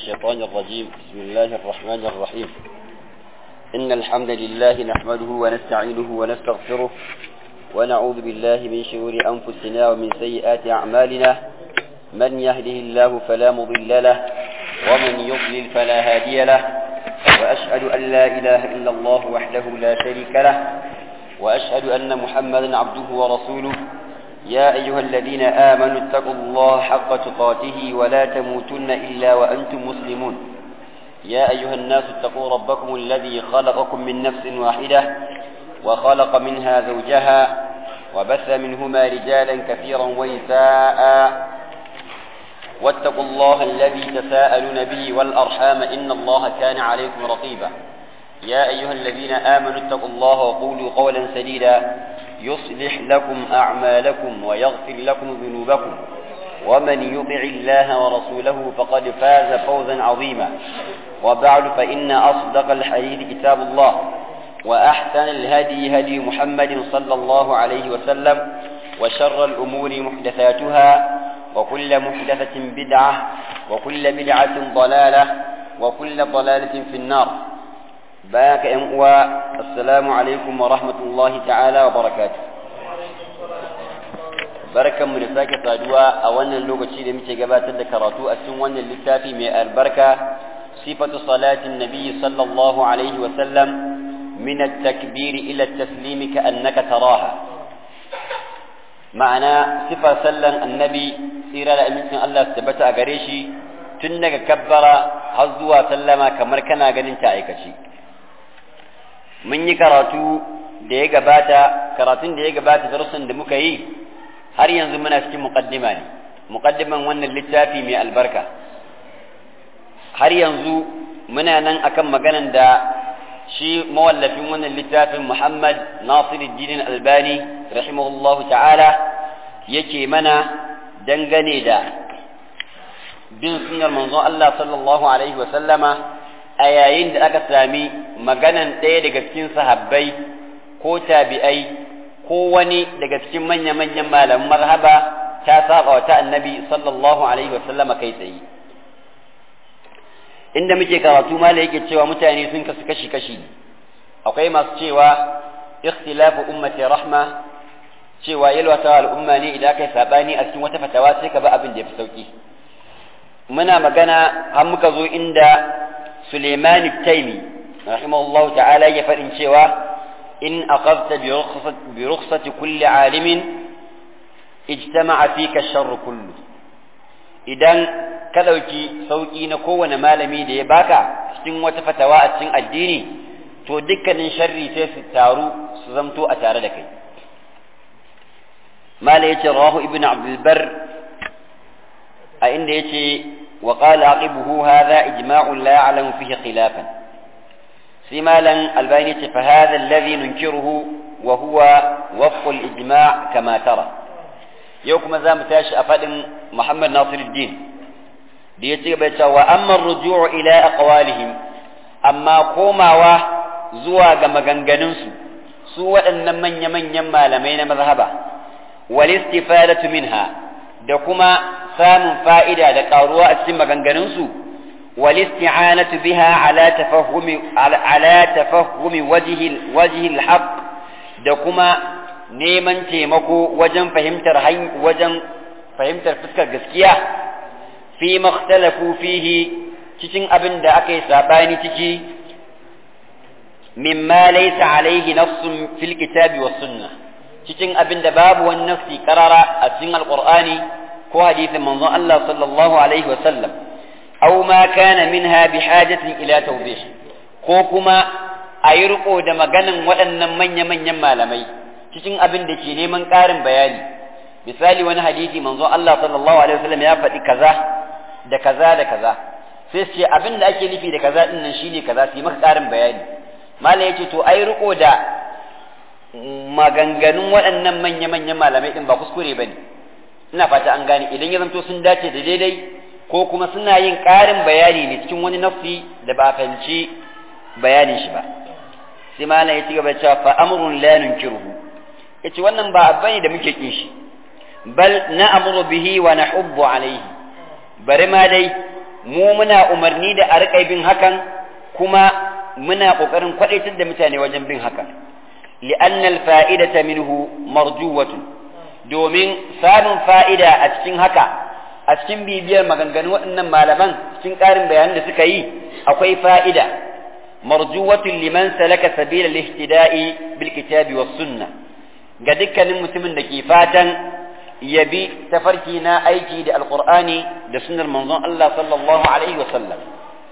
الشيطان الرجيم بسم الله الرحمن الرحيم إن الحمد لله نحمده ونستعينه ونستغفره ونعوذ بالله من شرور أنفسنا ومن سيئات أعمالنا من يهده الله فلا مضل له ومن يضلل فلا هادي له وأشهد أن لا إله إلا الله وحده لا شريك له وأشهد أن محمدا عبده ورسوله يا أيها الذين آمنوا اتقوا الله حق تقاته ولا تموتن إلا وأنتم مسلمون يا أيها الناس اتقوا ربكم الذي خلقكم من نفس واحدة وخلق منها زوجها وبث منهما رجالا كثيرا ونساء واتقوا الله الذي تساءلون به والأرحام إن الله كان عليكم رقيبا يا أيها الذين آمنوا اتقوا الله وقولوا قولا سديدا يصلح لكم أعمالكم ويغفر لكم ذنوبكم ومن يطع الله ورسوله فقد فاز فوزا عظيما وبعد فإن أصدق الحديث كتاب الله وأحسن الهدي هدي محمد صلى الله عليه وسلم وشر الأمور محدثاتها وكل محدثة بدعة وكل بدعة ضلالة وكل ضلالة في النار باك أموى السلام عليكم ورحمة الله تعالى وبركاته barkan mu da sake saduwa a wannan lokaci da muke gabatar da karatu a cikin wannan littafi mai albarka sifatu salatin nabi sallallahu alaihi wa sallam min at-takbir ila at-taslim ka annaka taraha ma'ana sifar sallan annabi tsira da amincin Allah su tabbata a gare shi tun daga kabbara har zuwa sallama kamar kana ganin ta aikace mun yi karatu da ya gabata karatun da ya gabata darussan da muka yi har yanzu muna cikin muqaddima ne muqaddiman wannan littafi mai albarka har yanzu muna nan akan maganan da shi mawallafin wannan littafin Muhammad Nasiruddin Albani rahimahullahu ta'ala yake mana dangane da bin sunnar manzon Allah sallallahu alaihi wa sallama a yayin da aka sami maganan ɗaya daga cikin sahabbai ko tabi'ai ko wani daga cikin manya-manyan malaman marhaba ta saba wa ta annabi sallallahu alaihi wa sallama kai tsaye inda muke karatu mala yake cewa mutane sun kasu kashi-kashi akwai masu cewa ikhtilafu ummati rahma cewa yalwata al'umma ne idan kai sabani a cikin wata fatawa sai ka ba abin da yafi sauki muna magana har muka zo inda Suleiman Taimi rahimahullah ta'ala ya faɗin cewa in aqadta bi rukhsati kulli alimin ijtama'a fika sharru kullu idan ka ɗauki sauƙi na kowane malami da ya baka cikin wata fatawa a cikin addini to dukkanin sharri sai su taru su zamto a tare da kai mala yace rahu ibnu abdul bar a inda yace wa qala aqibuhu hadha ijma'un la ya'lamu fihi khilafan sai malan albani yace fa hadha alladhi nunkiruhu wa huwa wafq al-ijma' kama tara yau kuma za mu tashi a faɗin muhammad nasiruddin da ya ce bai cewa amma ruju'u ila aqwalihim amma komawa zuwa ga maganganunsu su waɗannan manya-manyan malamai na mazhaba wal istifadatu minha da kuma samun fa'ida da ƙaruwa a cikin maganganunsu wal isti'anatu biha ala tafahumi ala tafahumi wajhi wajhi al da kuma neman taimako wajen fahimtar wajen fahimtar fuskar gaskiya fi makhtalafu fihi cikin abin da aka yi sabani ciki mimma laysa alaihi nafsun fil kitabi was sunna cikin abin da babu wani nafsi karara a cikin alqur'ani ko hadisin manzon Allah sallallahu alaihi wa sallam aw ma kana minha bihajatin ila tawdih ko kuma a yi riko da maganan waɗannan manya-manyan malamai cikin abin da ke neman ƙarin bayani misali wani hadisi manzon Allah sallallahu alaihi wa sallam ya faɗi kaza da kaza da kaza sai su ce abin da ake nufi da kaza din nan shine kaza su yi maka ƙarin bayani malam yace to ai riko da maganganun waɗannan manya-manyan malamai din ba kuskure bane ina fata an gane idan ya zanto sun dace da daidai ko kuma suna yin ƙarin bayani ne cikin wani nafsi da ba a fahimci bayanin shi ba sai malam ya ci gaba cewa fa amrun la nunkiruhu yace wannan ba abu ne da muke kin shi bal na'muru bihi wa nahubbu alayhi bari ma dai mu muna umarni da a riƙa bin hakan kuma muna ƙoƙarin kwaɗaitar da mutane wajen bin hakan li'anna al-fa'idata minhu marjuwatun domin samun fa'ida a cikin haka a cikin bibiyar maganganun waɗannan malaman cikin ƙarin bayanan da suka yi akwai fa'ida marjuwatun liman salaka sabila lihtida'i bil kitabi was sunna ga dukkanin mutumin da ke fatan ya bi tafarki na aiki da alqur'ani da sunnar manzon Allah sallallahu alaihi wa sallam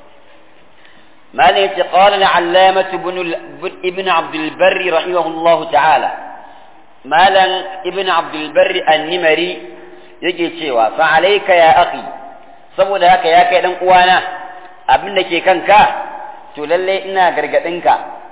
مالك قال العلامة ابن ابن عبد البر رحمه الله تعالى مالا ابن عبد البر النمري yake cewa fa alayka ya akhi saboda haka ya kai dan uwana abin da ke kanka to lalle ina gargadinka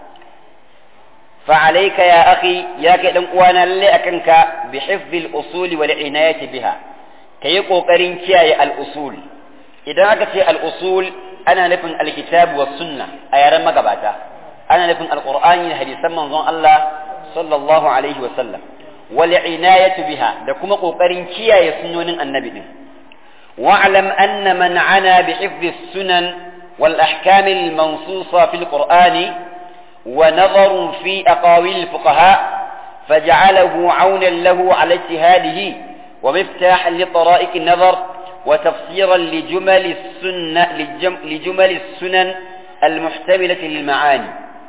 fa alayka ya akhi ya kai dan uwana lalle akanka bi hifdhi al-usul wal inayati biha kayi kokarin kiyaye al-usul idan aka ce al-usul ana nufin al-kitab was sunna a yaran magabata ana nufin al-qur'ani da hadisan manzon Allah sallallahu alaihi wa sallam والعناية بها دكما قوقرين كيا يسنون النبي دين. واعلم أن من عنا بحفظ السنن والأحكام المنصوصة في القرآن ونظر في أقاويل الفقهاء فجعله عونا له على اجتهاده ومفتاحا لطرائق النظر وتفسيرا لجمل السنة لجمل السنن المحتملة للمعاني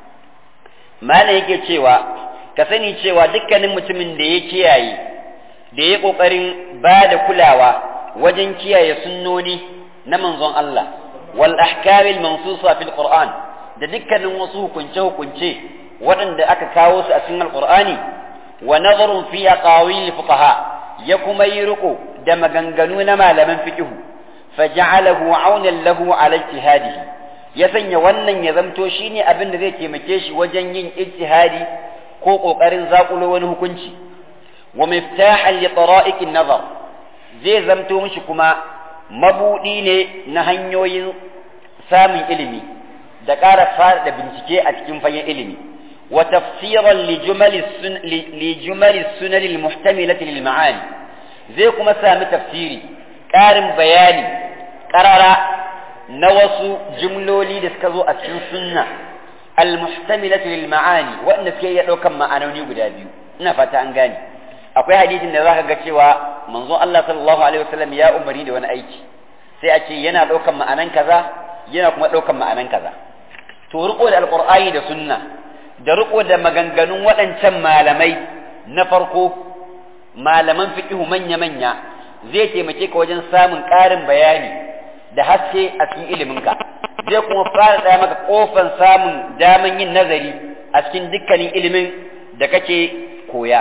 ما نيجي تشيوا ka sani cewa dukkanin mutumin da ya kiyaye da ya ƙoƙarin ba da kulawa wajen kiyaye sunnoni na manzon Allah wal ahkamil mansusa fil Qur'an da dukkanin wasu hukunce hukunce waɗanda aka kawo su a cikin alqur'ani wa nazarun fi aqawil fuqaha ya kuma yi riko da maganganu na malaman fiqh faja'alahu aunan lahu ala ijtihadihi ya sanya wannan ya zamto shine abin da zai taimake shi wajen yin ijtihadi ko ƙoƙarin zaƙulo wani hukunci wa miftahan li tara'iqin nazar zai zamto mishi kuma mabudi ne na hanyoyin samun ilimi da ƙara fara bincike a cikin fagen ilimi wa tafsiran li jumali li jumali sunan al muhtamilati lil ma'ani zai kuma sami tafsiri ƙarin bayani ƙarara na wasu jumloli da suka zo a cikin sunna المحتملة للمعاني وأن في يدوك معنوني guda biyu ina fata an gane akwai hadisin da zaka ga cewa manzo Allah sallallahu alaihi wasallam ya umari da wani aiki sai a ce yana daukan ma'anan kaza yana kuma daukan ma'anan kaza to riko da alqur'ani da sunna da riko da maganganun waɗancan malamai na farko malaman fiqhu manya manya zai taimake ka wajen samun ƙarin bayani da haske a cikin iliminka zai kuma fara ɗaya maka ƙofan samun daman yin nazari a cikin dukkanin ilimin da kake koya.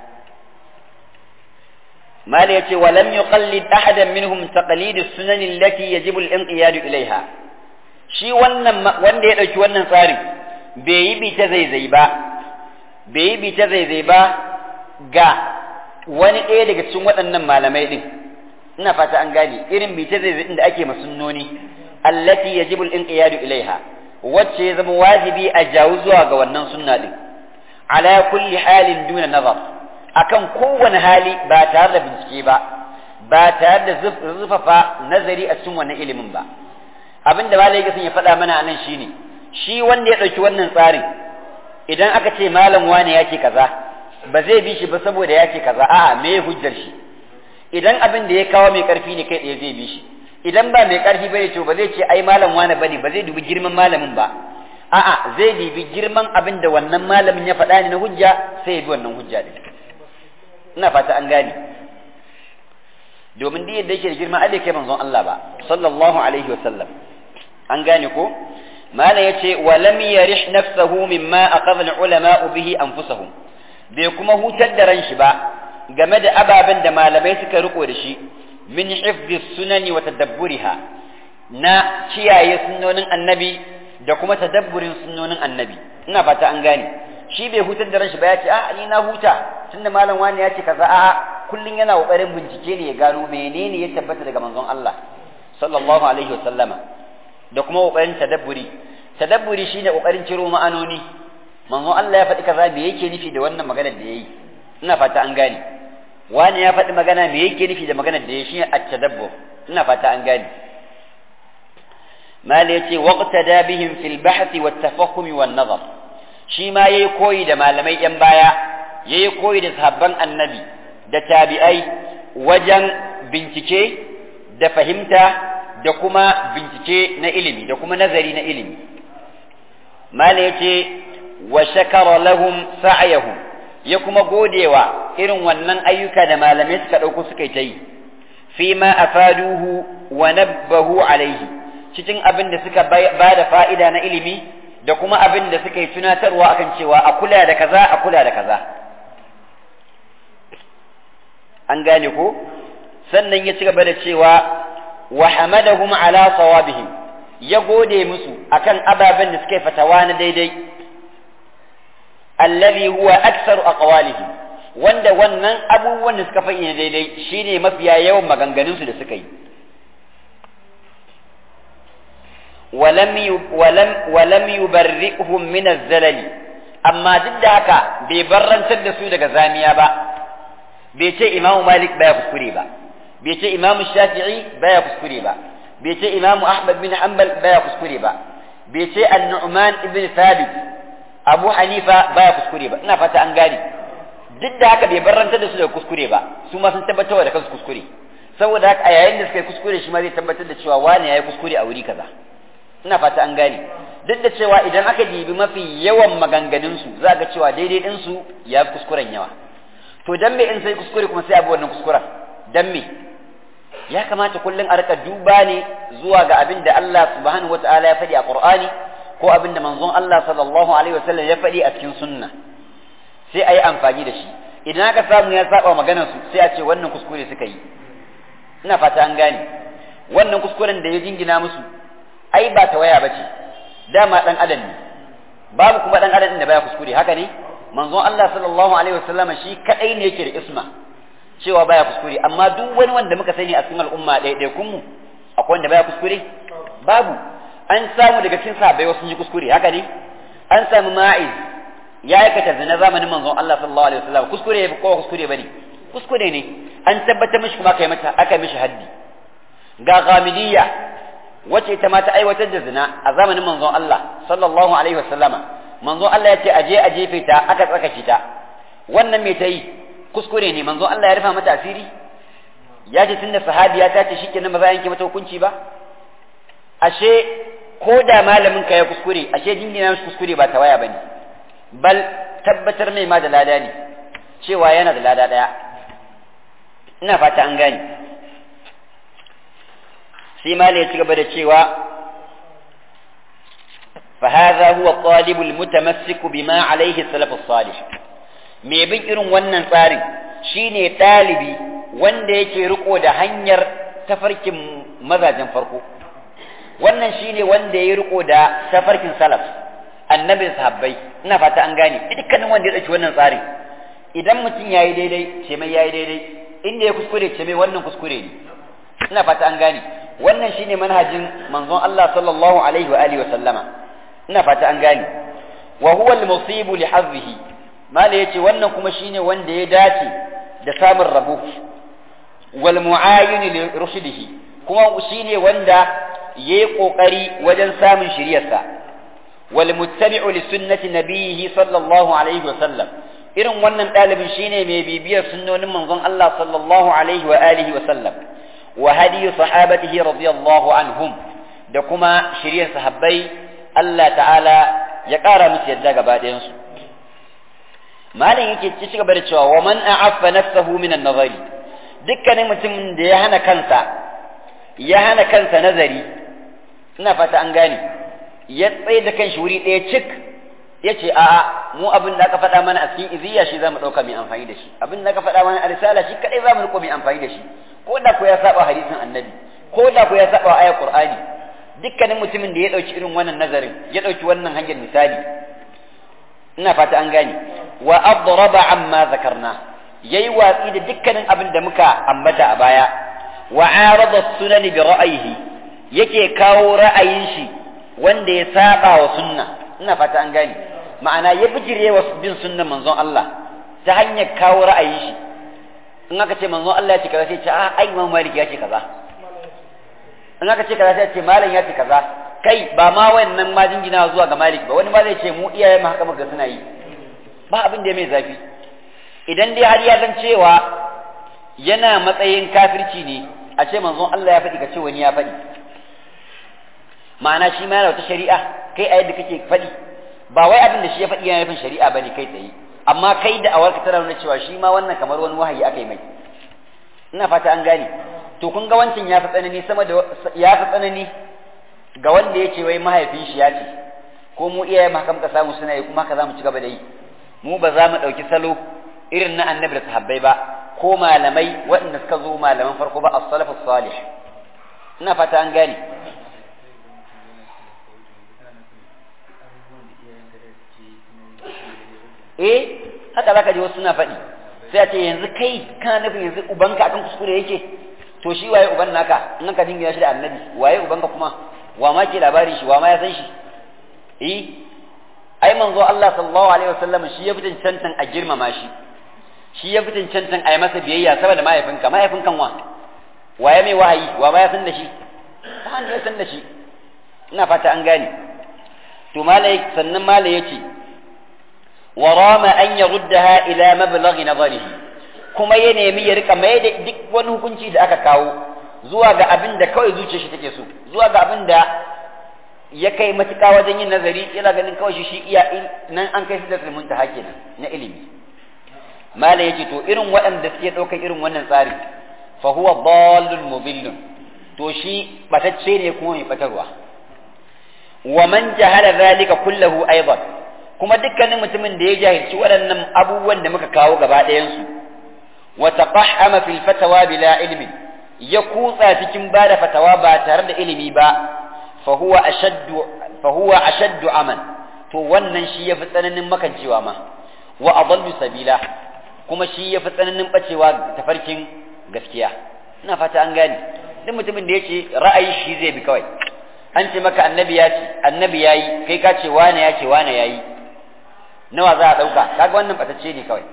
Mali ya ce, walam yi ƙallid ahadan minhum taqlidu sunanin lati yajibu al-inqiyadu ilaiha. Shi wannan wanda ya ɗauki wannan tsarin bai yi bi ta zaizai ba, bai yi bi ta zaizai ba ga wani ɗaya daga cikin waɗannan malamai ɗin. Ina fata an gane irin bi ta zaizai da ake masunnoni. التي يجب الانقياد إليها wacce ya zama wajibi a jawo zuwa ga wannan sunna din ala kulli halin duna nazar akan kowane hali ba tare da bincike ba ba tare da zufafa nazari a cikin wannan ilimin ba abin da malai ya faɗa mana anan shine shi wanda ya ɗauki wannan tsarin idan aka ce malam wane ya ce kaza ba zai bi shi ba saboda ya ce kaza a'a me hujjar shi idan abin da ya kawo mai ƙarfi ne kai ɗaya zai bi shi idan ba mai ƙarfi bane to ba zai ce ai malam wani bane ba zai dubi girman malamin ba a'a zai dubi girman abin da wannan malamin ya faɗa ne na hujja sai ya bi wannan hujja din ina fata an gane domin duk yadda yake da girma ai kai manzon Allah ba sallallahu alaihi wa sallam an gane ko mala yace wa lam yarih nafsahu mimma aqadha al-ulama bihi anfusahum bai kuma hutar da ran shi ba game da ababen da malamai suka riko da shi min hifdhi sunani wa tadabburiha na kiyaye sunnonin annabi da kuma tadabburin sunnonin annabi ina fata an gane shi bai hutar da ranshi ba ya ce a ni na huta tunda malam wani ya ce kaza a kullun yana kokarin bincike ne ya gano menene ya tabbata daga manzon Allah sallallahu alaihi wa sallama da kuma kokarin tadabburi tadabburi shine kokarin ciro ma'anoni manzon Allah ya faɗi kaza me yake nufi da wannan maganar da yayi ina fata an gane wani ya faɗi magana me yake nufi da maganar da ya shi a tadabbur ina fata an gane mal yace waqtada bihim fil bahth wat tafahum wan nazar shi ma yayi koyi da malamai yan baya yayi koyi da sahabban annabi da tabi'ai wajen bincike da fahimta da kuma bincike na ilimi da kuma nazari na ilimi mal yace wa shakara lahum sa'yahum ya kuma godewa irin wannan ayyuka da malamai suka ɗauko suka yi ta yi fi ma afaduhu wa nabbahu alaihi cikin abin da suka ba da fa'ida na ilimi da kuma abin da suka yi tunatarwa akan cewa a kula da kaza a kula da kaza an gane ko sannan ya ci gaba da cewa wa hamadahum ala sawabihim ya gode musu akan ababen da suka yi fatawa na daidai alladhi huwa aktsaru aqwalihim wanda wannan abubuwan da suka faɗi daidai shine mafiya yawan maganganunsu da suka yi walam walam walam yubarri'uhum min az-zalali amma duk da haka bai barrantar da su daga zamiya ba bai ce imamu malik baya kuskure ba bai ce imamu shafi'i baya kuskure ba bai ce imamu ahmad bin hanbal baya kuskure ba bai ce an-nu'man ibn thabit abu hanifa baya kuskure ba ina fata an gane duk da haka bai barrantar da su daga kuskure ba su ma sun tabbatar da kansu kuskure saboda haka a yayin da suka yi kuskure shi ma zai tabbatar da cewa wani yayi kuskure a wuri kaza ina fata an gane duk da cewa idan aka dibi mafi yawan maganganun su za ga cewa daidai din su ya fi kuskuren yawa to dan me in sai kuskure kuma sai abu wannan kuskuren dan me ya kamata kullum a rika duba ne zuwa ga abin da Allah subhanahu wataala ya faɗi a Qur'ani ko abin da manzon Allah sallallahu alaihi wasallam ya faɗi a cikin sunna sai a yi amfani da shi idan aka samu ya saba maganar su sai a ce wannan kuskure suka yi ina fata an gane wannan kuskuren da ya jingina musu ai ba ta waya bace dama dan adam ne babu kuma dan adam da baya kuskure haka ne manzon Allah sallallahu alaihi wasallam shi kadai ne yake da isma cewa baya kuskure amma duk wani wanda muka sani a cikin al'umma ɗaiɗaikun mu akwai wanda baya kuskure babu an samu daga cikin sahabbai wasu yi kuskure haka ne an samu ma'iz ya aikata zina zamanin manzon Allah sallallahu alaihi wasallam kuskure ya ko kuskure bane kuskure ne an tabbatar mishi kuma kai mata aka mishi haddi ga ghamidiyya wacce ita ma ta aiwatar da zina a zamanin manzon Allah sallallahu alaihi wasallama manzon Allah ya ce aje a jefe ta aka tsakace ta wannan me ta yi kuskure ne manzon Allah ya rufa mata asiri ya ce tunda sahabiya ta ce shikenan ba za a yanke mata hukunci ba ashe ko da malamin ka ya kuskure ashe jingina mishi kuskure ba ta waya bane bal tabbatar mai ma da lada ne cewa yana da lada daya ina fata an gane sai mala ya ci gaba da cewa فهذا هو الطالب المتمسك بما عليه السلف الصالح me bin irin wannan tsarin shine ɗalibi wanda yake riko da hanyar tafarkin mazajen farko wannan shine wanda ya riko da tafarkin salaf annabi sahabbai ina fata an gane dukkanin wanda ya dauki wannan tsarin idan mutum yayi daidai ce mai yayi daidai inda ya kuskure ce mai wannan kuskure ne ina fata an gane wannan shine manhajin manzon Allah sallallahu alaihi wa alihi wa sallama ina fata an gane wa huwa al-musibu li hazzihi mala yace wannan kuma shine wanda ya dace da samun rabo wal mu'ayyin li rushdihi kuma shine wanda yayi kokari wajen samun shiriyarsa wal muttabi'u li sunnati nabiyhi sallallahu alaihi wa sallam irin wannan dalibin shine mai bibiyar sunnonin manzon Allah sallallahu alaihi wa alihi wa sallam wa hadi sahabatihi radiyallahu anhum da kuma shiriyar sahabbai Allah ta'ala ya ƙara musu yadda gaba ɗayansu. Malam yake ci gaba da cewa wa man a'affa nafsahu min an-nazari dukkanin mutumin da ya hana kansa ya hana kansa nazari ina fata an gane ya tsaye da kanshi wuri ɗaya cik ya ce a'a mu abin da aka faɗa mana a cikin iziya shi za mu ɗauka mai amfani da shi abin da aka faɗa mana a risala shi kaɗai za mu riƙo mai amfani da shi ko da ko ya saba hadisin annabi ko da ko ya saba ayar qur'ani dukkanin mutumin da ya ɗauki irin wannan nazarin ya ɗauki wannan hanyar misali ina fata an gane wa adraba amma zakarna yayi watsi da dukkanin abin da muka ambata a baya wa arada sunan bi ra'ayihi yake kawo ra'ayin shi wanda ya saba wa sunna ina fata an gane ma'ana ya bijire wa bin sunnan manzon Allah ta hanyar kawo ra'ayin shi in aka ce manzon Allah ya ce kaza sai ce a ai Imam Malik ya ce kaza in aka ce kaza sai ce malam ya ce kaza kai ba ma wannan ma jingina zuwa ga malik ba wani ma zai ce mu iyaye mu haka muka suna yi ba abin da ya mai zafi idan dai har ya san cewa yana matsayin kafirci ne a ce manzon Allah ya faɗi ka ce wani ya faɗi ma'ana shi ma yana wata shari'a kai a yadda kake faɗi ba wai abin da shi ya faɗi yana nufin shari'a bane kai tsaye amma kai da awarka tana nuna cewa shi ma wannan kamar wani wahayi aka yi mai ina fata an gane to kun ga wancan ya fi tsanani sama da ya fi tsanani ga wanda ya ce wai mahaifin shi ya ce ko mu iyaye ma kam ka samu suna yi kuma haka za mu ci gaba da yi mu ba za mu ɗauki salo irin na annabi da sahabbai ba ko malamai waɗanda suka zo malaman farko ba as-salafus salih ina fata an gane eh haka zaka ji wasu suna faɗi sai a ce yanzu kai kana nufin yanzu ubanka akan kuskure yake to shi waye uban naka in ka dingina shi da annabi waye ubanka kuma wa ma ke labarin shi wa ma ya san shi eh ai manzo Allah sallallahu alaihi wasallam shi ya fitin cancan a girmama shi shi ya fitin cancan a yi masa biyayya saboda mahaifinka mahaifinkan wa waye mai wahayi wa ma ya san da shi ba wanda ya san da shi ina fata an gane to malai sannan malai yace ورام أن يردها إلى مبلغ نظره kuma ya nemi ya rika mai da duk wani hukunci da aka kawo zuwa ga abin da kawai zuciyar shi take so zuwa ga abin da ya kai matuƙa wajen yin nazari yana ganin kawai shi shi iya nan an kai su da ilimin ta kenan na ilimi mala yace to irin waɗanda suke ɗaukar irin wannan tsari fa huwa dallun mudillun to shi batacce ne kuma mai batarwa wa man jahala zalika kullahu aidan kuma dukkanin mutumin da ya jahilci waɗannan abubuwan da muka kawo gaba ɗayansu wa taqahhama fil fatawa bila ilmin ya kutsa cikin bada fatawa ba tare da ilimi ba fa huwa ashaddu fa huwa ashaddu aman to wannan shi yafi tsananin makancewa ma wa adallu sabila kuma shi yafi tsananin bacewa tafarkin gaskiya ina fata an gane duk mutumin da yace ra'ayi shi zai bi kawai an ce maka annabi ya ce annabi yayi kai ka ce wane ya ce wane yayi nawa za a ɗauka kaga wannan batacce ne kawai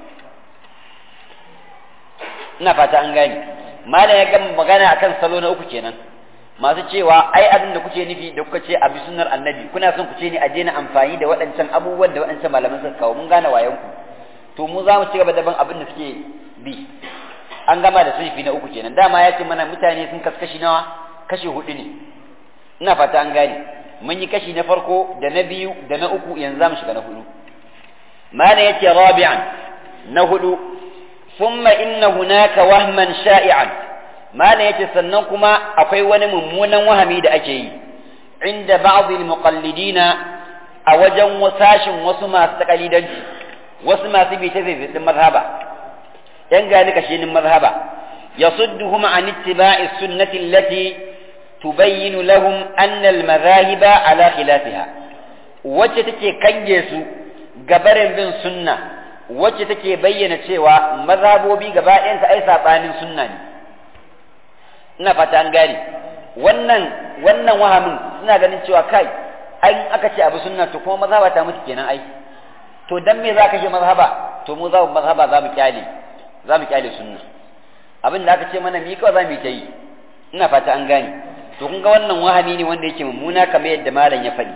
ina fata an gane malam ya gama magana akan salo na uku kenan masu cewa ai abin da kuke nufi da kuka ce a bi sunnar annabi kuna son ku ce ne a daina amfani da waɗancan abubuwan da waɗancan malaman suka kawo mun gane wayan ku to mu za mu ci gaba da ban abin da suke bi an gama da sulfi na uku kenan dama ya ce mana mutane sun kaskashi nawa kashi hudu ne ina fata an gane mun yi kashi na farko da na biyu da na uku yanzu za mu shiga na hudu mana yace rabi'an na hudu thumma inna hunaka wahman sha'i'an mana yace sannan kuma akwai wani mummunan wahami da ake yi inda ba'd al-muqallidina a wajen wasashin wasu masu takalidanci wasu masu bi ta zaizabin mazhaba yan gani kashinin mazhaba yasudduhum an ittiba'i sunnati allati tubayyinu lahum anna al-madhahiba ala khilafiha wacce take kange su gabarin bin sunna wacce take bayyana cewa mazhabobi gaba ɗayansa ai saɓanin sunna ne ina fata an gane wannan wannan wahamin suna ganin cewa kai ai aka ce abu sunna to kuma mazhaba ta mutu kenan ai to dan me za ka ce mazhaba to mu za mu mazhaba za mu kyale za mu kyale sunna abin da aka ce mana mi kawai za mu yi ta yi ina fata an gane to kun ga wannan wahami ne wanda yake mummuna kamar yadda malam ya faɗi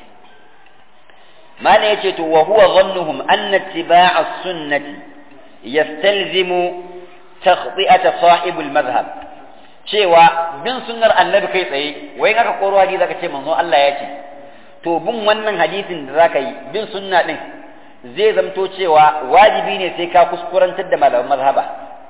malam yace to wa huwa dhannuhum anna ittiba'a sunnati yastalzimu takhti'ata sahibul madhhab cewa bin sunnar annabi kai tsaye wai aka koro hadisi zaka ce manzo Allah ya ce to bin wannan hadisin da zaka yi bin sunna din zai zamto cewa wajibi ne sai ka kuskurantar da malaman mazhaba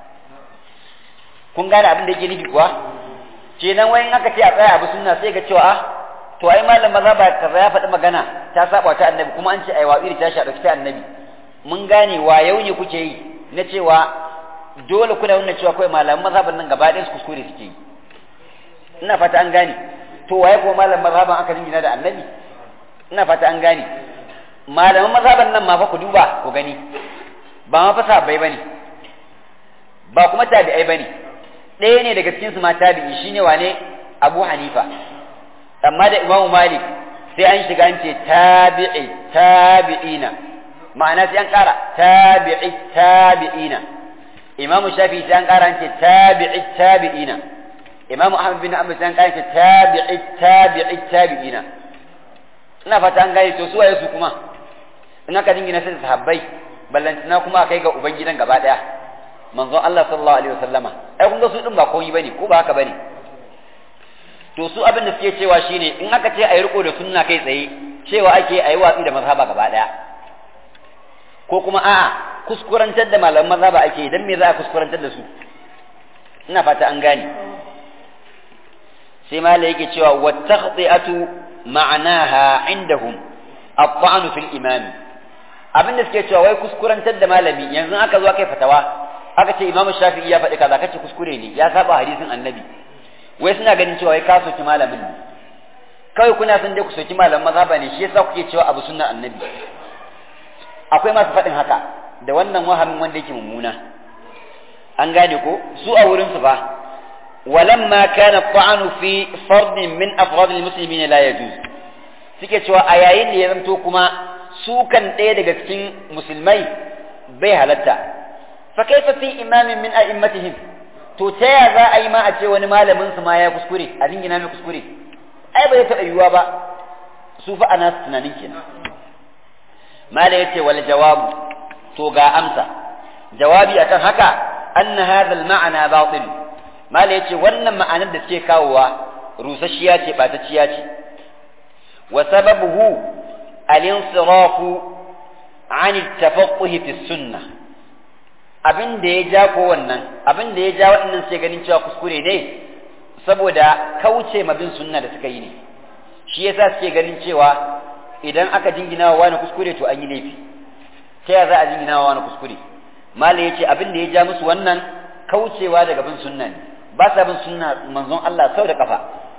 kun gane abin da yake nufi kuwa kenan wai aka ce a tsaya abu sunna sai ga cewa ah to ai malam mazhaba kaza ya faɗi magana ta saba ta annabi kuma an ce ai wa'iri ta sha ta annabi mun gane wa yau ne kuke yi na cewa dole kuna nuna cewa kawai malaman mazhaban nan gaba ɗayan su kuskure suke yi ina fata an gane to waye kuma malaman mazhaban aka dingina da annabi ina fata an gane malaman mazhaban nan ma fa ku duba ku gani ba ma fa sahabbai bane ba kuma tabi'ai bane ɗaya ne daga cikin su ma tabi'i shine wane Abu Hanifa amma da Imam Malik sai an shiga an ce tabi'i tabi'ina ma'ana sai an ƙara tabi'i tabi'ina Imam Shafi sai an ƙara an ce tabi'i tabi'ina imamu ahmad bin amr sai kai ta tabi'i tabi'i tabi'ina ina fata an gane to su waye su kuma in aka dingina sai sahabbai ballantana kuma kai ga ubangidan gaba daya manzon Allah sallallahu alaihi wasallama ai kun ga su din ba komai bane ko ba haka bane to su abin da suke cewa shine in aka ce ayi riko da sunna kai tsaye cewa ake ayi watsi da mazhaba gaba daya ko kuma a'a kuskurantar da malaman mazhaba ake dan me za a kuskurantar da su ina fata an gane sai mala yake cewa wa takhti'atu ma'anaha indahum at-ta'n fil imam abin da suke cewa wai kuskurantar da malami yanzu aka zo kai fatawa aka ce imam shafi'i ya faɗi kaza kace kuskure ne ya saba hadisin annabi wai suna ganin cewa wai ka soki malamin ne kawai kuna son dai ku soki malamin mazhaba ne shi yasa kuke cewa abu sunnar annabi akwai masu faɗin haka da wannan wahamin wanda yake mummuna an gane ko su a wurin su fa ولما كان الطعن في فرد من أفراد المسلمين لا يجوز suke cewa a yayin da ya zanto kuma sukan ɗaya daga cikin musulmai bai halatta fa kaifa fi imamin min a'immatihim to ta ya za a yi ma a ce wani malamin su ma ya kuskure a dingina mai kuskure ai bai taɓa yiwuwa ba su fa ana tunanin kenan mala yace wal jawabu to ga amsa jawabi akan haka anna hadha al ma'ana batil mala yace wannan ma'anar da suke kawowa rusasshiya ce batacciya ce wa sababuhu al-insirafu an at-tafaqquh fi sunnah abin da ya ja ko wannan abin da ya ja waɗannan sai ganin cewa kuskure ne saboda kauce ma bin sunna da suka yi ne shi yasa suke ganin cewa idan aka jingina wa wani kuskure to an yi laifi ta ya za a jingina wa wani kuskure mala yace abin da ya ja musu wannan kaucewa daga bin sunna ne ba sa bin sunna manzon Allah sau da kafa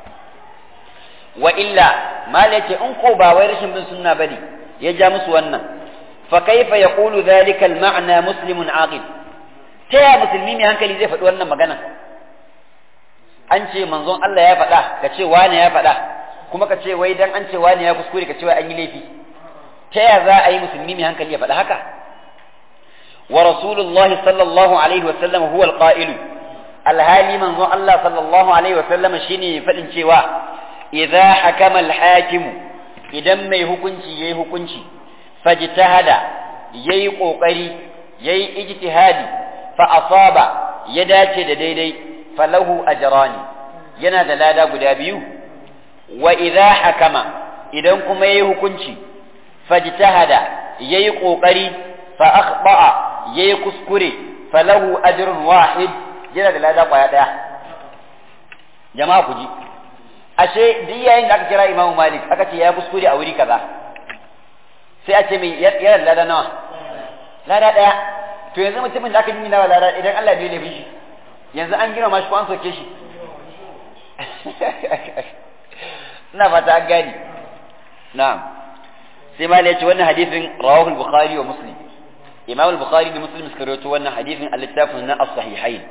wa illa mala yace in ko ba wai rashin bin sunna bane ya ja musu wannan fa kaifa yaqulu dhalika al-ma'na muslimun aqil ta ya musulmi mai hankali zai faɗi wannan magana an ce manzon Allah ya faɗa ka ce wane ya faɗa kuma ka ce wai dan an ce wane ya kuskure ka ce wai an yi laifi ta ya za a yi musulmi mai hankali ya faɗa haka wa rasulullahi sallallahu alaihi wa sallam huwa al-qa'ilu alhali manzon Allah sallallahu alaihi wa sallam shine faɗin cewa idza hakama al-hakim idan mai hukunci yayi hukunci fajtahada yayi kokari yayi ijtihadi fa asaba ya dace da daidai falahu ajrani yana da lada guda biyu wa idza hakama idan kuma yayi hukunci fajtahada yayi kokari fa akhta'a yayi kuskure falahu ajrun wahid yana da lada kwaya daya jama'a ku ji ashe duk yayin da aka kira Imam Malik aka ce ya kuskure a wuri kaza sai a ce mai yana da lada nawa lada daya to yanzu mutumin da aka yi nawa lada idan Allah bai laifin shi yanzu an gina mashi ko an soke shi ina fata an gani na'am sai ma ya ce wannan hadisin rawahu al-bukhari wa muslim imam al-bukhari da muslim suka rawaito wannan hadisin a littafin na as-sahihain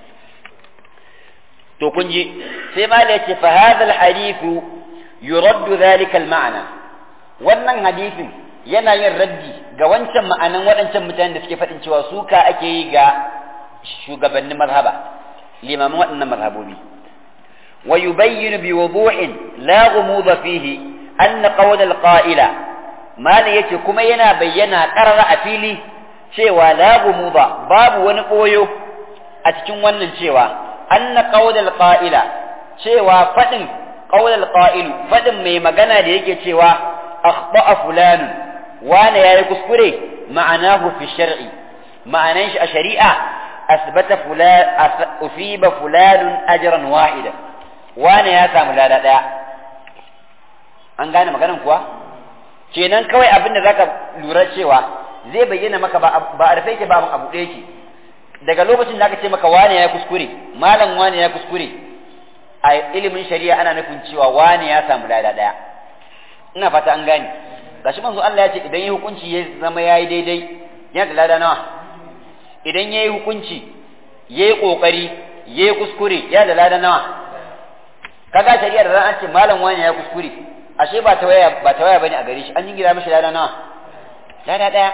to kun ji sai ma ya ce fa hadha al-hadith yuraddu dhalika al-ma'na wannan hadisin yana yin raddi ga wancan ma'anan waɗancan mutanen da suke faɗin cewa suka ake yi ga shugabannin mazhaba limaman waɗannan mazhabobi wa yubayyinu bi wudu'in la ghumuda fihi anna qawl al-qa'ila mali yace kuma yana bayyana qarara a fili cewa la ghumuda babu wani koyo a cikin wannan cewa anna qawl al-qa'ila cewa faɗin qawl al-qa'il faɗin mai magana da yake cewa akhta'a fulanun wane yayi kuskure ma'anahu fi shar'i ma'anan shi a shari'a asbata fulan usiba fulanun ajran wahida wane ya samu lada daya an gane maganan kuwa kenan kawai abin da zaka lura cewa zai bayyana maka ba a rufe yake ba abu ɗaya yake daga lokacin da aka ce maka wane ya kuskure malam wane ya kuskure a ilimin shari'a ana nufin cewa wane ya samu lada daya ina fata an gane gashi manzo Allah ya ce idan yi hukunci ya zama yayi daidai yana da lada nawa idan yayi hukunci yayi kokari yayi kuskure yana da lada nawa kaga shari'a da an ce malam wani ya kuskure ashe ba ta waya ba ta waya bane a gare shi an jingira mishi lada nawa lada daya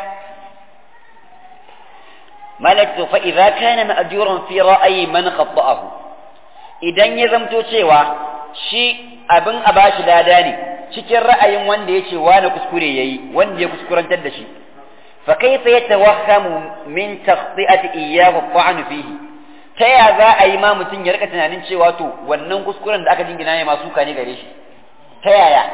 malak to fa idza kana ma'juran fi ra'yi man khata'ahu idan ya zamto cewa shi abin a bashi lada ne cikin ra'ayin wanda ya ce wani kuskure yayi wanda ya kuskurantar da shi fa kaifa yatawahhamu min taqti'ati iyyahu ta'an fihi ta ya za a yi ma mutum ya rika tunanin cewa to wannan kuskuren da aka jingina ne masu ne gare shi ta yaya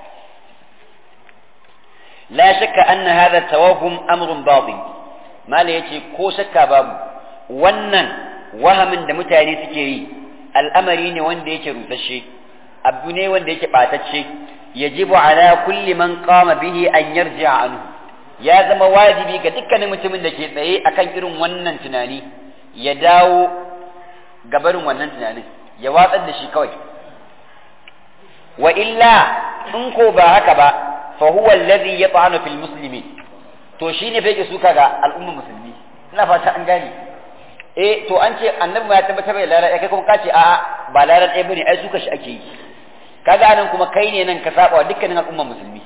la shakka anna hadha tawahhum amrun batin mala yace ko shakka babu wannan wahamin da mutane suke yi al'amari ne wanda yake rusasshe abu ne wanda yake batacce yajibu ala kulli man qama bihi an yarji'a anhu ya zama wajibi ga dukkanin mutumin da ke tsaye akan irin wannan tunani ya dawo gabarin wannan tunanin ya watsar da shi kawai wa illa in ko ba haka ba fa huwa alladhi yat'anu fil muslimin to shine fa yake suka ga al'ummar musulmi ina fata an gane eh to an ce annabi ma ya tabbatar da lara kai kuma kace a'a ba lara ɗaya bane ai suka shi ake yi kaga anan kuma kai ne nan ka saba wa dukkanin al'ummar musulmi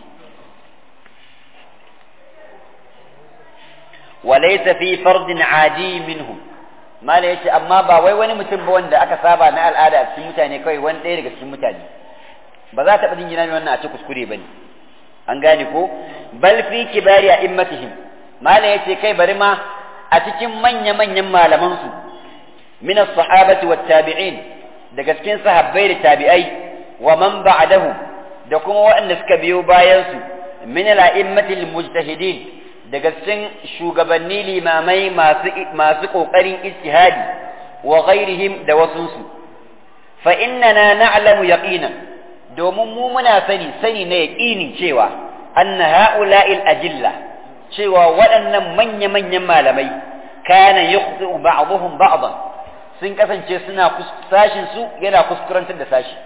وليس في فرد عادي منهم mala yace amma ba wai wani mutum ba wanda aka saba na al'ada a cikin mutane kawai wani ɗaya daga cikin mutane ba za ta jin mai wannan a ce kuskure bane an gane ko bal fi kibari a immatihim mala yace kai bari ma a cikin manya manyan malaman su min as-sahabati wat tabi'in daga cikin sahabbai da tabi'ai wa man ba'dahum da kuma waɗanda suka biyo bayan su min al-a'immatil mujtahidin daga cikin shugabanni limamai masu masu kokarin ijtihadi wa ghairihim da wasunsu fa innana na'lamu yaqinan domin mu muna sani sani na yaqinin cewa anna ha'ula'il ajilla cewa waɗannan manya manyan malamai kana yukhti'u ba'dhum ba'dhan sun kasance suna sashin su yana kuskurantar da sashi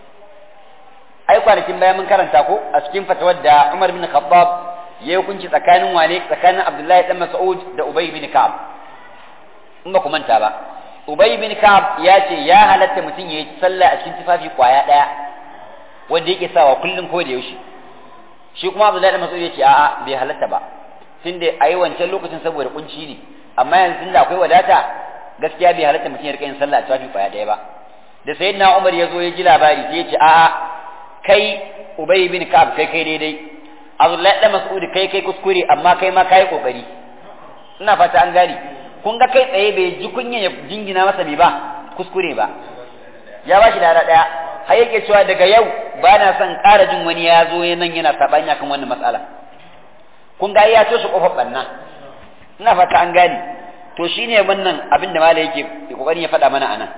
ai kwanakin bayan mun karanta ko a cikin fatawar da Umar bin Khattab ya yi hukunci tsakanin wane tsakanin Abdullahi dan Mas'ud da Ubay bin Ka'ab in ba ku manta ba Ubay bin Ka'ab ya ce ya halatta mutum ya yi sallah a cikin tufafi kwaya daya wanda yake sawa kullum ko da yaushe shi kuma Abdullahi dan Mas'ud ya ce a'a bai halatta ba tunda ayi wancan lokacin saboda kunci ne amma yanzu tunda akwai wadata gaskiya bai halatta mutum ya rika yin sallah a tufafi kwaya daya ba da sayyidina Umar ya zo ya ji labari sai ya ce a'a kai Ubay bin Ka'ab kai kai daidai Abdullahi dan Mas'ud kai kai kuskure amma kai ma kai kokari ina fata an gane kun ga kai tsaye bai ji kunya ya jingina masa me ba kuskure ba ya ba shi dara daya har yake cewa daga yau ba na son ƙara jin wani ya zo nan yana sabani akan wannan matsala kun ga ya toshe kofar banna ina fata an gane to shine wannan abin da malai yake kokarin ya faɗa mana anan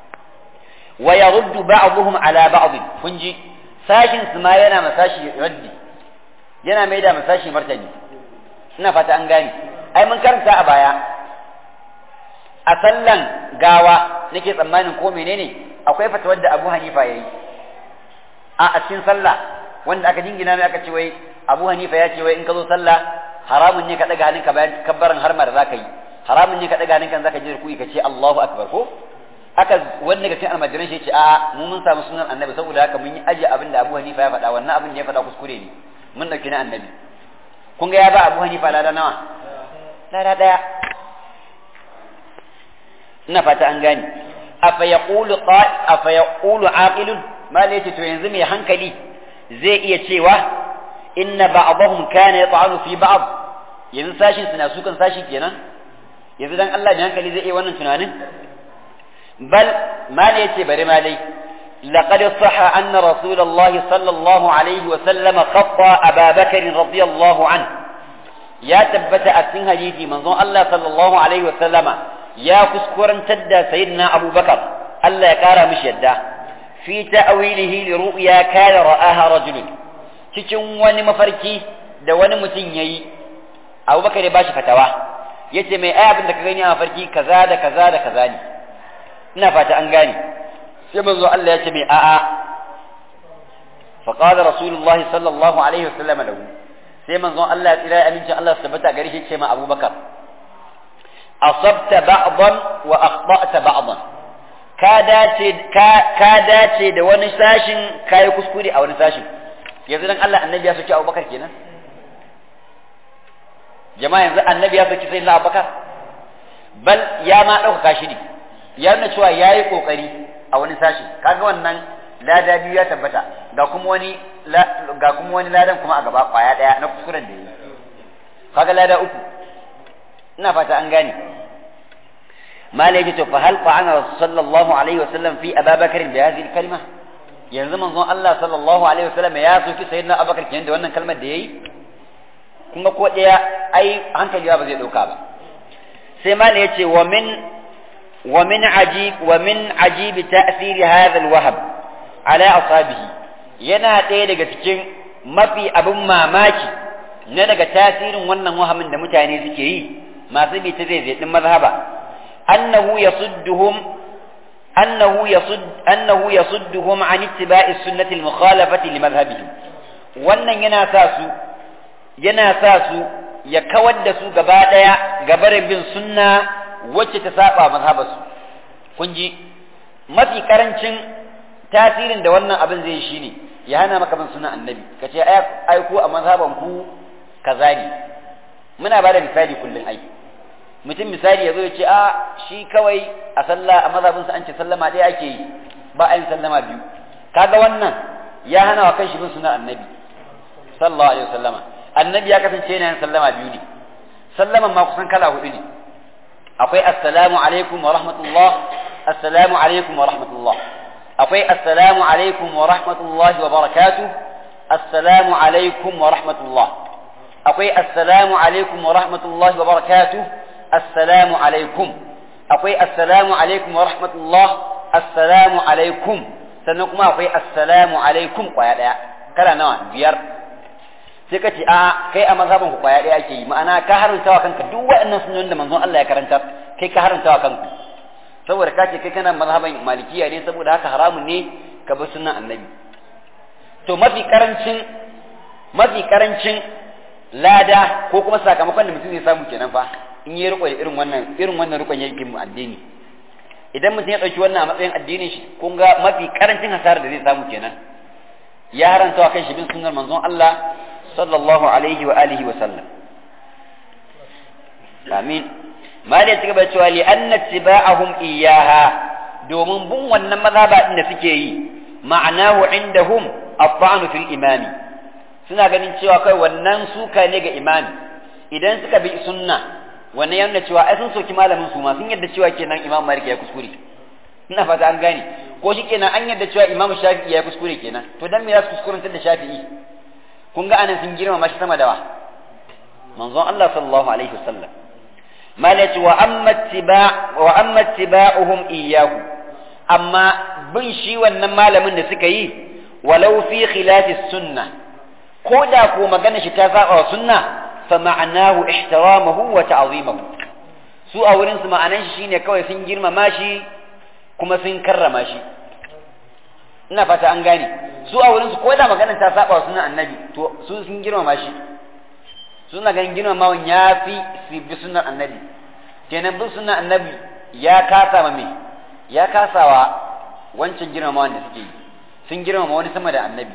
wa yaruddu ba'dhum ala ba'd kun ji sashin su ma yana masashi raddi yana mai da masashi martani ina fata an gane ai mun karanta a baya a sallan gawa nake tsammanin ko menene akwai fatawar da Abu Hanifa yayi a a cikin sallah wanda aka jingina mai aka ce wai Abu Hanifa ya ce wai in ka zo sallah haramun ne ka daga hannunka bayan kabbaran harma da zaka yi haramun ne ka daga hannunka zaka je ruku'i ka ce Allahu akbar ko aka wanda ga cikin almajiran shi ce a mu mun samu sunan annabi saboda haka mun yi aje abin da Abu Hanifa ya faɗa wannan abin da ya faɗa kuskure ne mun dauki na annabi kun ga ya ba Abu Hanifa lada nawa lada daya ina fata an gane afa yaqulu qa afa yaqulu aqilun ma yace to yanzu mai hankali zai iya cewa inna ba'dahum kana yat'anu fi ba'd yanzu sashin suna sukan sashi kenan yanzu dan Allah mai hankali zai iya wannan tunanin bal ma yace bari ma dai لقد صح أن رسول الله صلى الله عليه وسلم خطى أبا بكر رضي الله عنه يا تبت أسن حديثي من الله صلى الله عليه وسلم يا كسكورا تدى سيدنا أبو بكر ألا يكار مش يده في تأويله لرؤيا كان رآها رجل cikin wani mafarki da wani mutum ya yi abubakar ya bashi fatawa ya ce mai abin da ka gani a mafarki kaza da kaza da kaza ne ina fata an gane sai manzo Allah ya ce mai a'a fa qala rasulullahi sallallahu alaihi wasallam lahu sai manzo Allah ya tsira amincin Allah su tabbata gare shi ce ma abubakar asabta ba'dan wa akhta'ta ba'dan ka dace ka dace da wani sashin kai kuskure a wani sashin yanzu dan Allah annabi ya soki Abubakar kenan jama'a yanzu annabi ya soki sayyidina Abubakar bal ya ma dauka shi ne ya nuna cewa yayi kokari a wani sashi kaga wannan lada biyu ya tabbata ga kuma wani ga kuma wani ladan kuma a gaba kwaya daya na kuskuren da yayi kaga lada uku ina fata an gane malai ce to fa hal qa'ana sallallahu alaihi wasallam fi ababakar bi hadhihi kalma yanzu manzon Allah sallallahu alaihi wasallam ya soki sayyidina abubakar kenan da wannan kalmar da yayi kuma ko daya ai hankali ba zai dauka ba sai malai yace wa min wa min ajib wa min ajib ta'thir hadha al-wahab ala asabihi yana ɗaya daga cikin mafi abin mamaki na daga tasirin wannan wahamin da mutane suke yi masu bi ta zai zai mazhaba annahu yasudduhum annahu yasud annahu yasudduhum an ittiba'i sunnati al-mukhalafati li madhhabihim wannan yana sa su yana sa su ya kawar da su gaba daya gabarin bin sunna wacce ta saba mazhabarsu kun ji mafi karancin tasirin da wannan abin zai yi shine ya hana maka bin sunan annabi ka ce ai ku a mazhaban ku kaza ne muna ba da misali kullum ai mutum misali ya zo ya ce a shi kawai a sallah a mazhabin sa an ce sallama ɗaya ake yi ba a yin sallama biyu kaga wannan ya hana wa kanshi bin sunan annabi sallallahu alaihi wasallama annabi ya kasance yana yin sallama biyu ne sallaman ma kusan kala hudu ne akwai assalamu alaikum wa rahmatullah assalamu alaikum wa rahmatullah akwai assalamu alaikum wa rahmatullahi wa barakatuh assalamu alaikum wa rahmatullah akwai assalamu alaikum wa rahmatullahi wa barakatuh assalamu alaikum akwai assalamu alaikum wa rahmatullah assalamu alaikum sannan kuma akwai assalamu alaikum kwaya daya kala nawa biyar sai ka ce a kai a mazhabin ku kwaya daya ake yi ma'ana ka haranta wa kanka duk waɗannan sunan da manzon Allah ya karanta kai ka haranta wa kanka saboda ka ce kai kana mazhaban malikiya ne saboda haka haramun ne ka bi sunan annabi to mafi karancin mafi karancin lada ko kuma sakamakon da mutum zai samu kenan fa in yi riko irin wannan irin wannan rikon yake mu addini idan mutum ya dauki wannan a matsayin addinin shi kun ga mafi karancin hasarar da zai samu kenan ya haranta wa kan shi bin sunnar manzon Allah sallallahu alaihi wa alihi wa sallam amin ma da ci gaba cewa li anna tiba'ahum iyyaha domin bin wannan mazhaba din da suke yi ma'anahu indahum at-ta'nu fil imami suna ganin cewa kai wannan suka ne ga imami idan suka bi sunna wannan yana cewa ai sun soki malamin su ma sun yadda cewa kenan imam malik ya kuskure ina fata an gane ko shi kenan an yadda cewa imam shafi'i ya kuskure kenan to dan me za su kuskurantar da shafi'i kun ga anan sun girmama shi sama da wa manzon Allah sallallahu alaihi wasallam malati wa amma tiba wa amma tiba'uhum iyyahu amma bin shi wannan malamin da suka yi walau fi khilafi sunnah ko da ko magana shi ta saba wa sunna fa ma'anahu ihtiramahu wa ta'zimahu su a wurin su ma'anan shi shine kawai sun girmama shi kuma sun karrama shi ina fata an gane su a wurin su ko da magana ta saba wa sunnan annabi to su sun girmama shi suna ganin girmamawan ya fi su bi sunnan annabi kenan bin sunnan annabi ya kasa ma me ya kasawa wancan girmamawan da suke yi sun girmama wani sama da annabi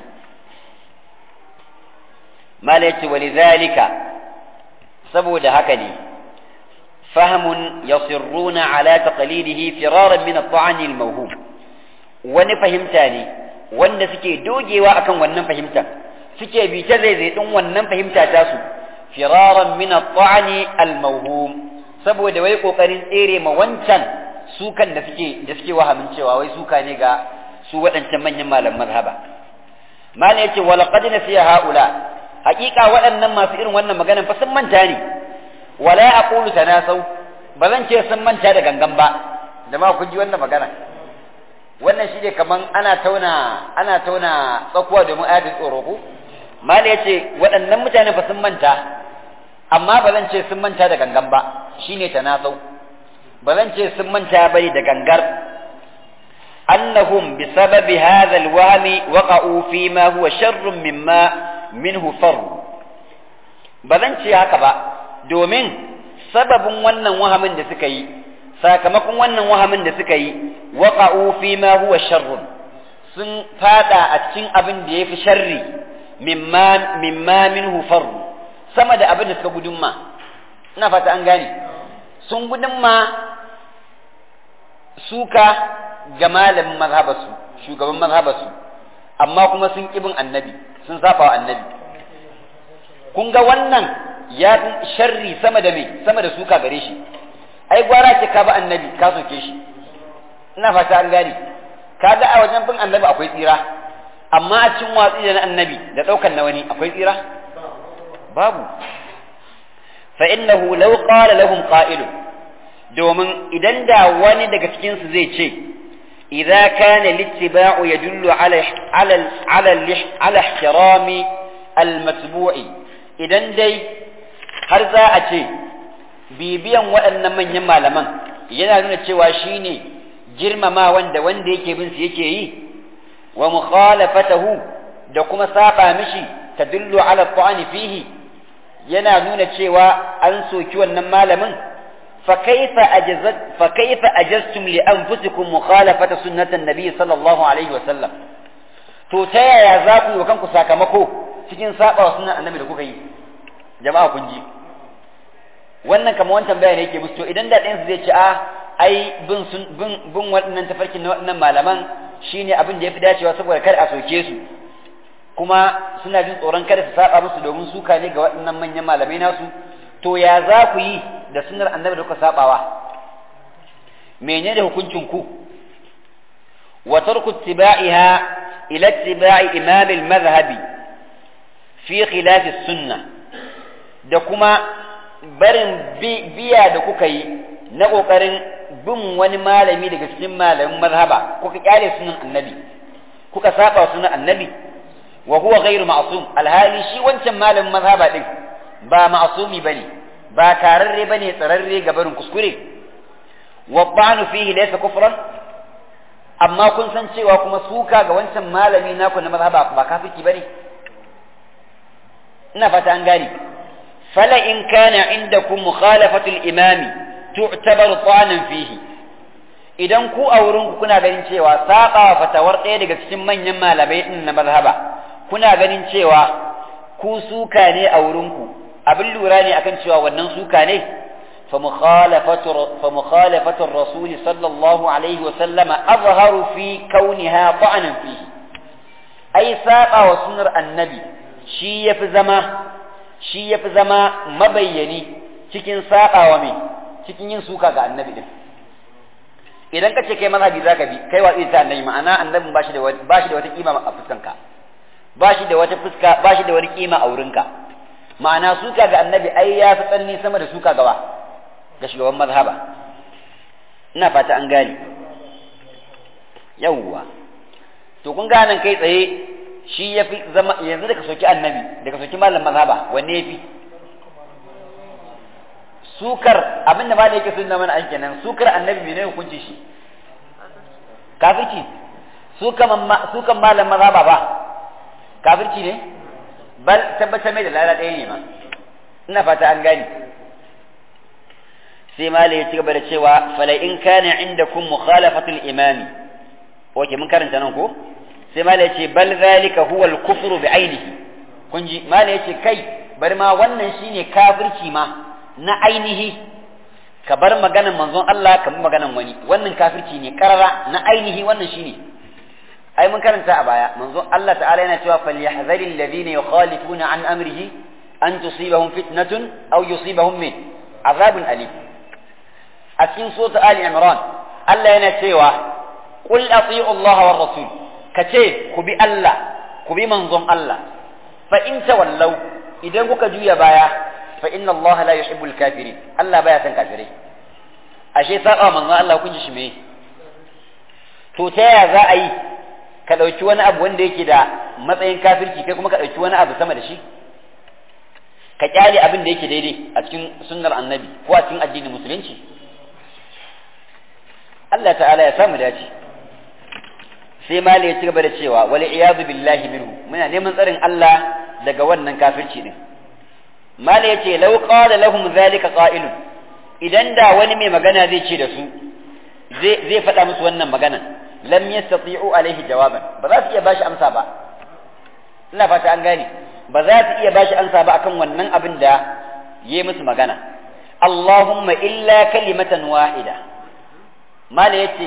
mala yace walidhalika saboda haka ne fahmun yasirruna ala taqlidihi firaran min at-ta'an al-mawhum wani fahimta ne wanda suke dogewa akan wannan fahimta suke bi ta zaizai din wannan fahimta ta su firaran min at-ta'an al-mawhum saboda wai kokarin tsere ma wancan sukan da suke da suke wahamin cewa wai suka ne ga su waɗancan manyan malam mazhaba mala yace walaqad nasiya haula hakika waɗannan masu irin wannan maganan fa sun manta ne wala aqulu tanasau ba zan ce sun manta da gangan ba da ma kun ji wannan magana wannan shi ne kaman ana tauna ana tauna tsakuwa domin ayatul tsoro ko mala yace waɗannan mutane fa sun manta amma ba zan ce sun manta da gangan ba shine tanasau ba zan ce sun manta bane da gangar annahum bisababi hadha alwahmi waqa'u fi ma huwa sharrun mimma minhu farru ba zan ce haka ba domin sababin wannan wahamin da suka yi sakamakon wannan wahamin da suka yi waqa'u fi ma huwa sharrun sun fada a cikin abin da yafi sharri mimma mimma minhu farru sama da abin da suka gudunma ina fata an gane sun gudunma suka ga malamin mazhabarsu shugaban mazhabarsu amma kuma sun kibin annabi sun saba wa annabi kun ga wannan ya fi sharri sama da me sama da suka gare shi ai gwara ce ka ba annabi ka soke shi ina fata an gane kaga a wajen bin annabi akwai tsira amma a cikin watsi da na annabi da ɗaukar na wani akwai tsira babu fa innahu law qala lahum qa'ilun domin idan da wani daga cikin su zai ce idza kana littiba'u yadullu ala ala ala ala ihtirami al-matbu'i idan dai har za a ce bibiyan waɗannan manyan malaman yana nuna cewa shine girmama wanda wanda yake bin su yake yi wa mukhalafatahu da kuma saba mishi tadullu ala ta'ani fihi yana nuna cewa an soki wannan malamin fa kaifa ajazat fa kaifa ajaztum li anfusikum mukhalafata sunnatan nabiy sallallahu alaihi wa sallam to ta yaya za ku yi kanku sakamako cikin saba wa sunnan annabi da kuka yi jama'a kun ji wannan kamar wancan bayani yake musu to idan da ɗayan su zai ce a ai bin sun bin bin waɗannan tafarkin na waɗannan malaman shine abin da yafi dacewa saboda kar a soke su kuma suna jin tsoron kada su saba musu domin suka ne ga waɗannan manyan malamai nasu to ya za ku yi da sunnar annabi da kuka sabawa menene hukuncin ku wa tarku ittiba'iha ila ittiba'i imam al-madhhabi fi khilaf as-sunnah da kuma barin biya da kuka yi na kokarin bin wani malami daga cikin malamin mazhaba kuka kyale sunan annabi kuka saba sunan annabi wa huwa ghairu ma'sum alhali shi wancan malamin mazhaba din ba ma'sumi bane ba kararre bane tsararre ga barin kuskure wa ba'nu fihi laysa kufran amma kun san cewa kuma suka ga wancan malami naku na mazhaba ba kafiki bane ina fata an gane fala in kana indakum mukhalafatu al-imam tu'tabaru ta'anan fihi idan ku a wurin ku kuna ganin cewa saba fatawar ɗaya daga cikin manyan malamai din na mazhaba kuna ganin cewa ku suka ne a wurinku abin lura ne akan cewa wannan suka ne fa mukhalafatu rasul sallallahu alaihi wa sallama azharu fi kauniha ta'anan fihi ai saba wa sunnar annabi shi yafi zama shi yafi zama mabayyani cikin saba wa me cikin yin suka ga annabi din idan ka ce kai mazhabi zaka bi kai watsi ta annabi ma'ana annabin bashi da bashi da wata kima a fuskanka ba shi da wata fuska ba shi da wani kima a wurinka ma'ana suka ga annabi ai ya fi tsanni sama da suka gawa ga shugaban mazhaba ina fata an gane yawwa to kun ga nan kai tsaye shi ya fi zama yanzu da ka soki annabi da ka soki malam mazhaba wanne ya fi sukar abin da ma da yake sunna mana an kenan sukar annabi mene hukunci shi kafirci sukan malam mazhaba ba kafirci ne bal tabbatar mai da lala ɗaya ne ma ina fata an gani sai malai ya ci gaba da cewa fala in kana indakum mukhalafatul imami oke mun karanta nan ko sai malai ya ce bal zalika huwa al-kufru bi ainihi kun ji malai ya ce kai bari ma wannan shine kafirci ma na ainihi ka bar maganan manzon Allah ka bi maganan wani wannan kafirci ne karara na ainihi wannan shine ai mun karanta a baya manzo Allah ta'ala yana cewa falyahzaril ladina yukhalifuna an amrihi an tusibahum fitnatun aw yusibahum min azabun alim a cikin sura ali imran Allah yana cewa qul ati'u Allah war rasul kace ku bi Allah ku bi manzon Allah fa in tawallaw idan kuka juya baya fa inna Allah la yuhibbul kafirin Allah baya san kafirai ashe saba manzon Allah kun ji shi me to ta yaya za a yi ka ɗauki wani abu wanda yake da matsayin kafirci kai kuma ka ɗauki wani abu sama da shi ka kyale abin da yake daidai a cikin sunnar annabi ko a cikin addinin musulunci Allah ta'ala ya samu dace sai mali ya ci gaba da cewa wal iyadu billahi minhu muna neman tsarin Allah daga wannan kafirci din mali ya ce law qala lahum zalika qa'ilun idan da wani mai magana zai ce da su zai faɗa musu wannan maganan lam yastati'u alaihi jawaban ba za su iya bashi amsa ba ina fata an gane ba za su iya bashi amsa ba akan wannan abin da yayi musu magana Allahumma illa kalimatan wahida mala yace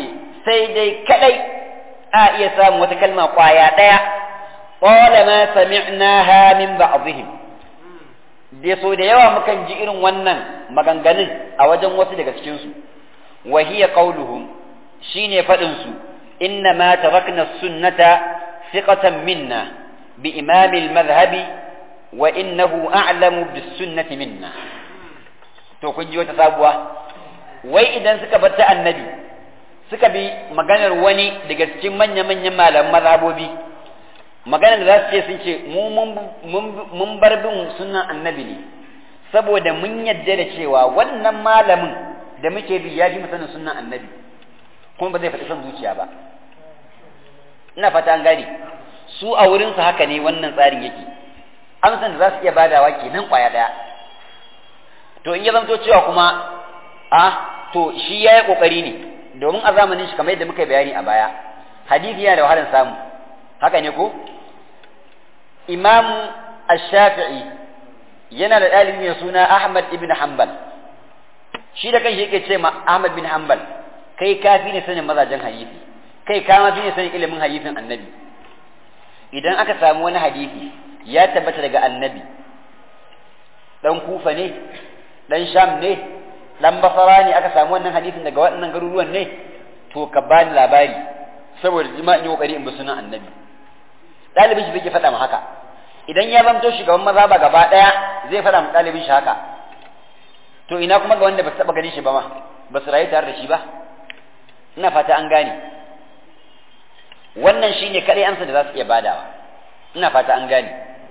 sai dai kadai a iya samun wata kalma kwaya daya qala ma sami'naha min ba'dihim da so da yawa mukan ji irin wannan maganganun a wajen wasu daga cikin su wa hiya qauluhum shine fadin su inna ma tarakna sunnata thiqatan minna bi imam al-madhhabi wa innahu a'lamu bis sunnati minna to kun ji wata sabuwa wai idan suka bar ta annabi suka bi maganar wani daga cikin manya-manyan malaman mazhabobi maganar da za su ce sun ce mu mun bar bin sunan annabi ne saboda mun yadda da cewa wannan malamin da muke bi ya fi sanin sunan annabi kuma ba zai faɗi son zuciya ba ina fata an gane su a wurinsu haka ne wannan tsarin yake amsan da za su iya badawa kenan kwaya ɗaya to in ya zamto cewa kuma a to shi ya yi ƙoƙari ne domin a zamanin shi kamar yadda muka bayani a baya hadisi yana da wahalar samu haka ne ko imamu ash-shafi'i yana da ɗalibi mai suna ahmad ibn hanbal shi da kanshi yake ce ma ahmad bin hanbal kai kafi ne sanin mazajen hadisi kai ka ma fi ne sanin ilimin hadisin annabi idan aka samu wani hadisi ya tabbata daga annabi dan kufa ne dan sham ne dan basara ne aka samu wannan hadisin daga waɗannan garuruwan ne to ka bani labari saboda jima in yi kokari in bi sunan annabi ɗalibin shi bai faɗa ma haka idan ya zamto shugaban maza ba gaba ɗaya zai faɗa ma ɗalibin shi haka to ina kuma ga wanda ba su taɓa ganin shi ba ma ba su rayu tare da shi ba ina fata an gane wannan shine kaɗai amsa da za su iya badawa ina fata an gane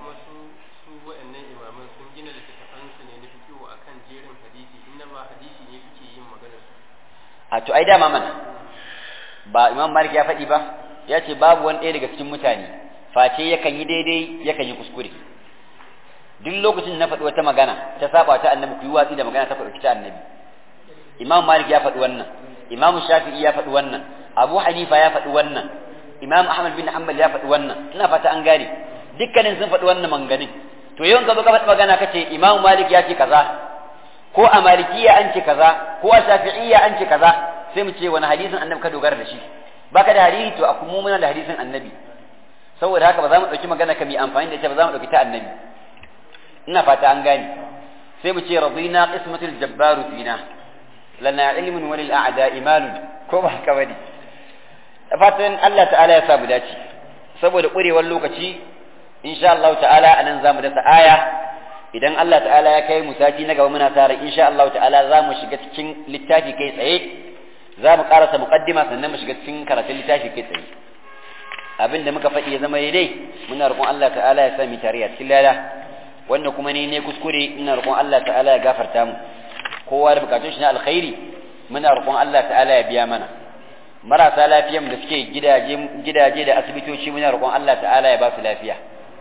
a to ai dama mana ba imam malik ya faɗi ba ya ce babu wani ɗaya daga cikin mutane face yakan yi daidai yakan yi kuskure duk lokacin na faɗi wata magana ta saba ta annabi ku yi watsi da magana ta faɗi ta annabi imam malik ya faɗi wannan imam shafi'i ya faɗi wannan abu hanifa ya faɗi wannan imam ahmad bin hanbal ya faɗi wannan ina fata an gane dukkanin sun faɗi wannan manganin to yawan ka zo ka faɗi magana kace imam malik ya ce kaza ko a malikiya an ce kaza ko a shafi'iyya an ce kaza sai mu ce wani hadisin annabi ka dogara da shi baka da hadisi to a kuma muna da hadisin annabi saboda haka ba za mu ɗauki magana ka mai amfani da ita ba za mu ɗauki ta annabi ina fata an gane sai mu ce radina qismatul jabbaru fina lana ilmun wa lil a'da imanun ko ba haka bane fatan Allah ta'ala ya sa mu dace saboda ƙurewar lokaci insha Allah ta'ala anan zamu dasa aya idan Allah ta'ala ya kai mu sati na gaba muna tare insha Allah ta'ala za mu shiga cikin littafi kai tsaye za mu karasa muqaddima sannan mu shiga cikin karatun littafi kai tsaye abin da muka faɗi ya zama daidai muna roƙon Allah ta'ala ya sa mu tare a cikin lada wanda kuma ne ne kuskure ina roƙon Allah ta'ala ya gafarta mu kowa da bukatun shi na alkhairi muna roƙon Allah ta'ala ya biya mana marasa lafiyan da suke gidaje gidaje da asibitoci muna roƙon Allah ta'ala ya ba su lafiya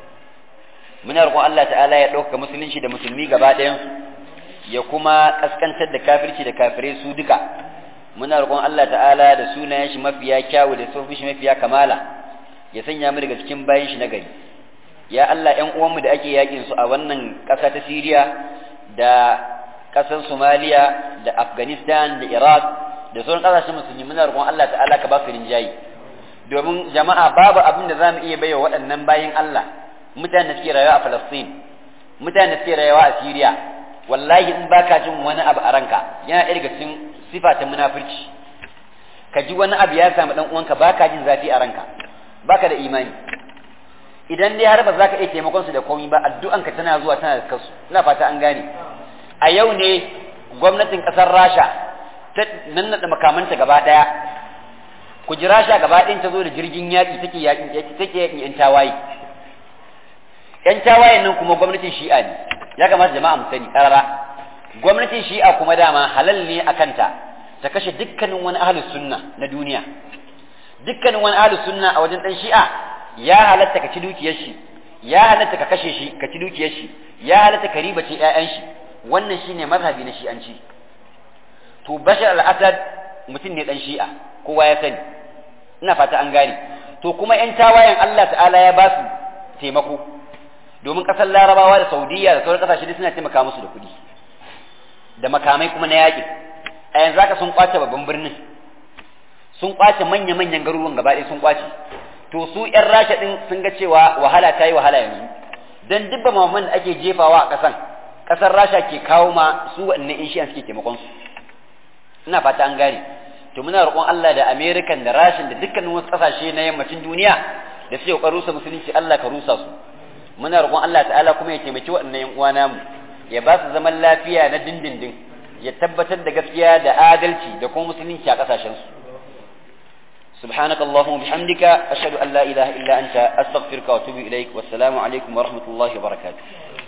muna roƙon Allah ta'ala ya ɗauka musulunci da musulmi gaba ɗayansu ya kuma ƙaskantar da kafirci da kafirai su duka muna roƙon Allah ta'ala da sunayen shi mafiya kyawu da sofin shi mafiya kamala ya sanya mu daga cikin bayan shi na gari ya Allah ƴan uwanmu da ake yakin su a wannan ƙasa ta Siriya da ƙasar Somalia da Afghanistan da Iraq da sauran ƙasashen musulmi muna roƙon Allah ta'ala ka ba su rinjayi domin jama'a babu abin da za mu iya baiwa waɗannan bayin Allah mutane da suke rayuwa a Falastin mutane da suke rayuwa a Syria wallahi in baka jin wani abu a ranka yana ɗaya daga cikin sifa ta munafurci ka ji wani abu ya samu dan uwanka baka jin zafi a ranka baka da imani idan dai har ba za ka iya taimakon su da komai ba addu'anka tana zuwa tana da kasu ina fata an gane a yau ne gwamnatin ƙasar Rasha ta nannaɗa makamanta gaba ɗaya ku ji Rasha gaba ɗayan ta zo da jirgin yaƙi take yaƙin take yaƙin 'yan tawaye yan tawayen nan kuma gwamnatin shi'a ne ya kamata jama'a mu sani karara gwamnatin shi'a kuma dama halal ne a kanta ta kashe dukkanin wani ahlus sunna na duniya dukkanin wani ahlus sunna a wajen dan shi'a ya halatta ka ci dukiyar shi ya halatta ka kashe shi ka ci dukiyar shi ya halatta ka ribace ƴaƴan shi wannan shine mazhabi na shi'anci to bashar al-asad mutum ne dan shi'a kowa ya sani ina fata an gane to kuma yan tawayen Allah ta'ala ya ba su taimako domin ƙasar larabawa da saudiya da sauran ƙasashe suna taimaka musu da kuɗi da makamai kuma na yaƙi a yanzu haka sun kwace babban birnin sun kwace manya-manyan garuruwan gaba ɗaya sun kwace to su ƴan rasha ɗin sun ga cewa wahala ta yi wahala yanzu dan duk maman da ake jefawa a ƙasan ƙasar rasha ke kawo ma su waɗannan in shi'an suke taimakon su ina fata an gane to muna roƙon Allah da American da Rashin da dukkanin wasu ƙasashe na yammacin duniya da suke ƙoƙarin rusa musulunci Allah ka rusa su muna roƙon Allah ta'ala kuma ya taimaki waɗannan yan uwa namu ya ba su zaman lafiya na dindindin ya tabbatar da gaskiya da adalci da kuma musulunci a ƙasashen su سبحانك اللهم وبحمدك أشهد أن لا إله إلا أنت أستغفرك وأتوب إليك والسلام عليكم ورحمة الله وبركاته